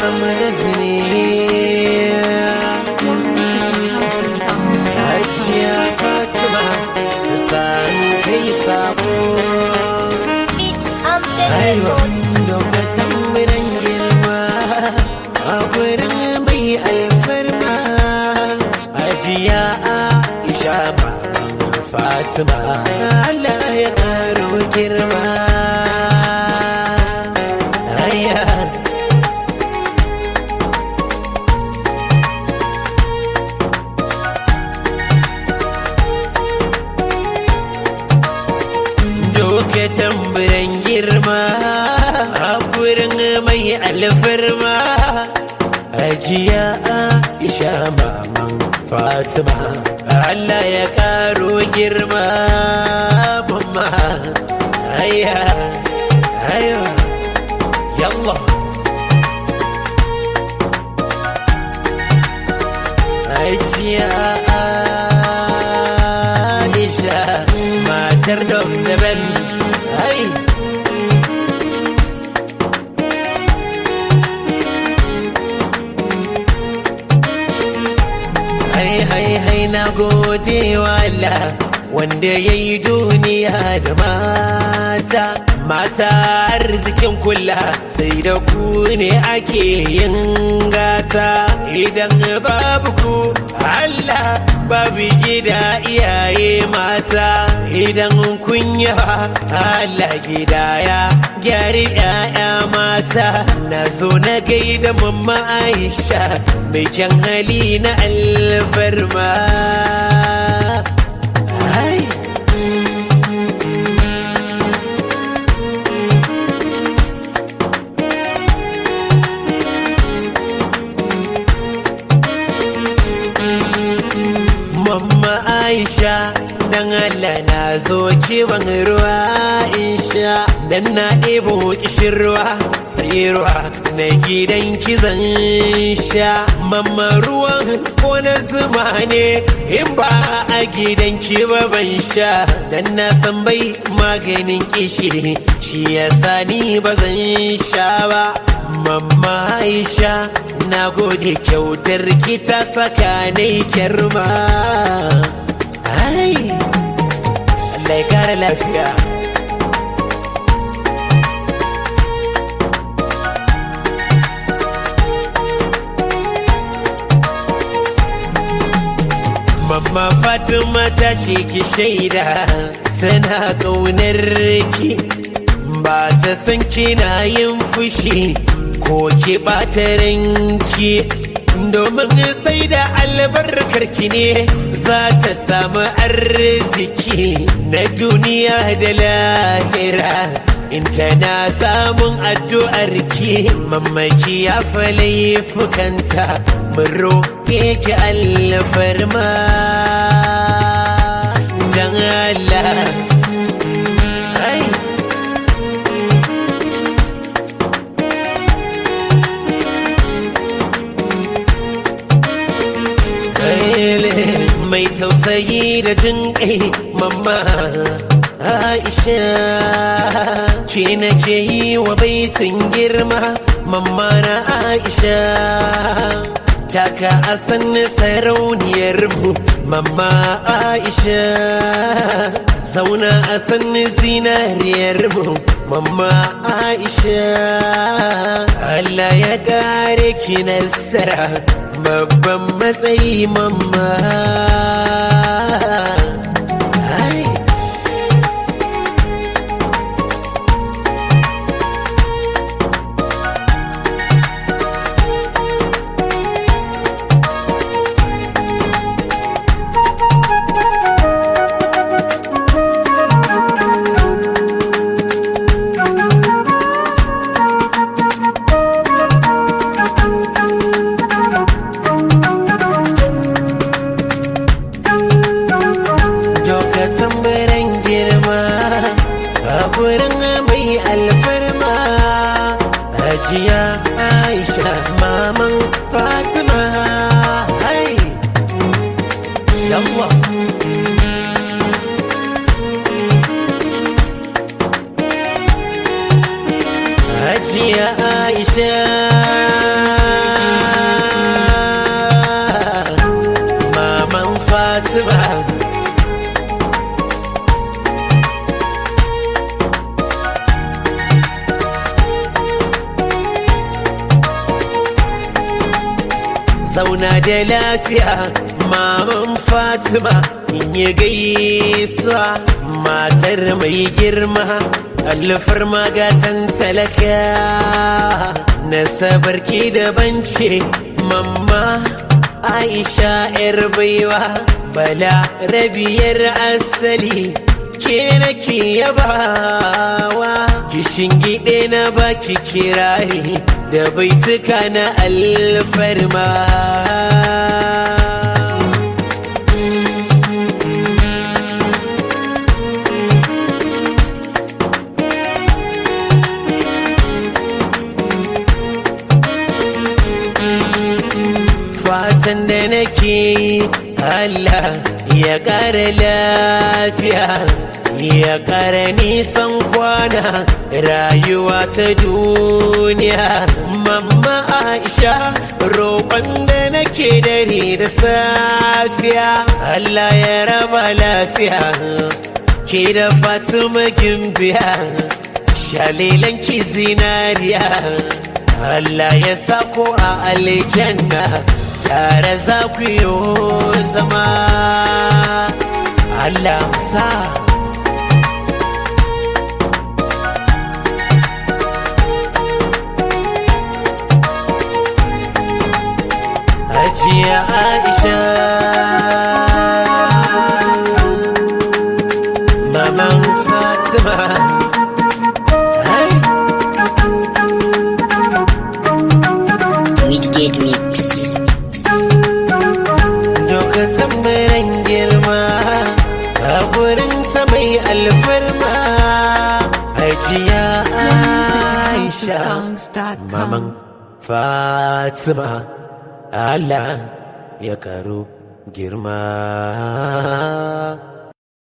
mu'amaz ne hajiya fatima da san kai sabo aiwa lokacin biran girma a gurin mai alfarma hajiya aisha baban fatima Allah ya karo girma Aya. doke tamburan girma a gurin mai alfarma ajiya aisha maman fatima Allah ya karo girma mamma aya ayo yallah ajiya aisha matar dr ben ai hai hai hai na gode wa Allah wanda ya yi duniya da mata mata arzikin kula sai da ku ne ake yin gata idan babu ku Allah babu gida iyaye mata idan kun yawa Allah gida ya gyari 'ya'ya mata na zo na gaida mamma Aisha mai kyan hali na alfarma Ai. Mamma Aisha dan Allah na zo kiban ruwa in sha dan na ɗebo kishin ruwa sai ruwa na gidan kizan sha mamma ruwan ko na zuma ne in ba a gidan ki ba ban sha dan na san bai maganin kishi shi yasa ni ba zan sha ba mamma Aisha na gode kyautar ki ta saka ne kyarma ai Allah ya kara lafiya Mamma Fatima ta ce ki shaida tana ƙaunar ki ba ta san kina yin fushi ko ki ɓata ranki domin sai da albarkar ki ne za ta samu arziki na duniya da lahira in tana samun addu'ar ki mamaki ya fa laifukanta mun roƙe ki alfarma dan Allah ai mai tausayi da jin kai mamma Aisha ke nake yi wa baitin girma mamma na Aisha taka a sanni sarauniyar mu mamma Aisha zauna a sanni zinariyar mu mamma Aisha Allah ya kare ki nasara babban matsayi mamma Ai. Doka tambaran girma a gurin mai alfarma Hajiya Aisha maman Fatima hai Yawwa Hajiya Aisha zauna da lafiya maman fatima in yi gaisuwa matar mai girma alfar magatan talaka nasabar ki daban ce mamma aisha yar baiwa bala rabiyar asali ke nake yabawa kishin gide na baki kirari da baituka na alfarma fatan da nake yi Allah ya ƙara lafiya ya ƙara nisan kwana rayuwa ta duniya mamma Aisha roƙon da nake dare da safiya Allah ya raba lafiya ke da Fatima gimbiya shalilan ki zinariya Allah ya sako a aljanna tare za ku yi zama Allah sa Hajiya Aisha Maman Fatima Hai Midgate Mix. lokacin mai girma a gurin ta mai alfarma hajiya aisha Songs.com. maman fatima allah ya karo girma